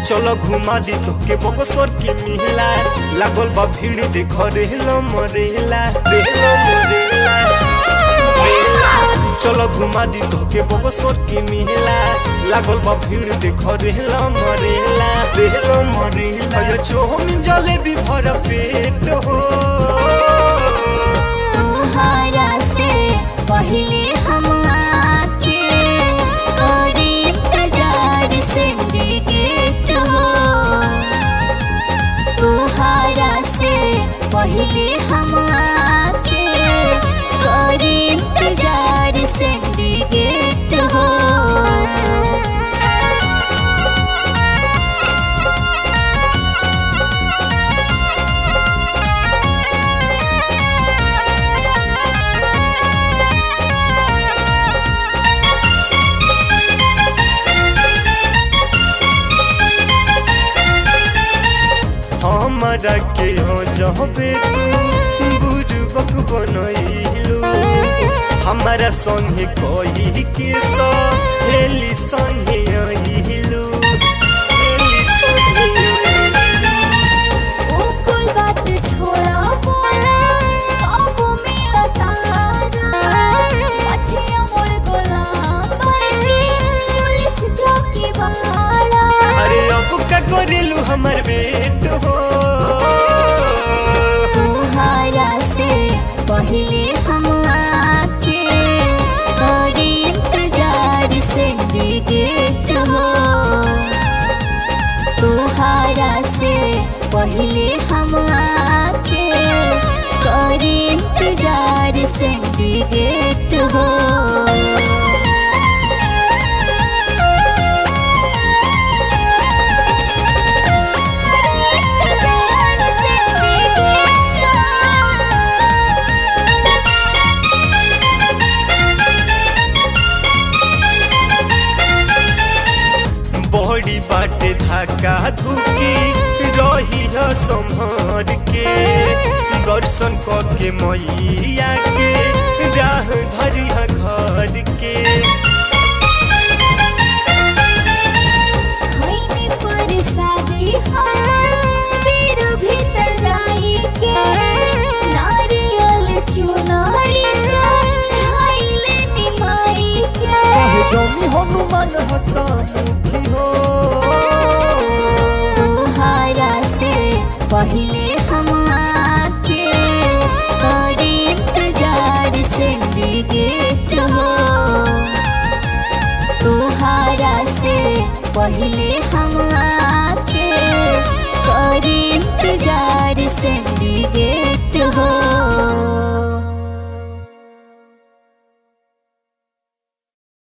चलो घुमा दी तोके बक्सर के मिला लागल बा भीड़ देख रेलो मरेला रेलो मरेला चलो घुमा दी तोके बक्सर के मिला लागल बा भीड़ देख रेलो मरेला रेलो मरेला यो चोमिन जलेबी भर पेट हो तोहरा से पहले हम आके करे इंतजार सिंडिकेट हो तोहरा से पहले हम आके करे इंतजार सिंडिकेट हो हमरा के हो जहबे तू बुरबक बनैलू हमारा संगे कही के सहेली संगे अहिलू हेली संगे अहिलू। ओ कुल बात छोड़ा बोला अब मेरा तारा पछिया मोड़ गोलाम बरकी पुलिस चौकी वाला अरे अब का करेलू हमर बेट हो तोहरा से पहले हम आके करे इंतजार सिंडिकेट हो तोहरा से पहले हम आके करे इंतजार सिंडिकेट हो बड़ी बाटे धाका धुकी रही है संभर के दर्शन क के मैया के राह धरी है घर के खैनी पर शादी हमर तेर भीतर जाई के नारियल चुनरी चढ़ाइले निमाई के कहे जमी हनुमान हसन की हो तोहरा से पहले हम आके करे इंतजार सिंडिकेट हो तोहरा से पहले हम आके करे इंतजार सिंडिकेट हो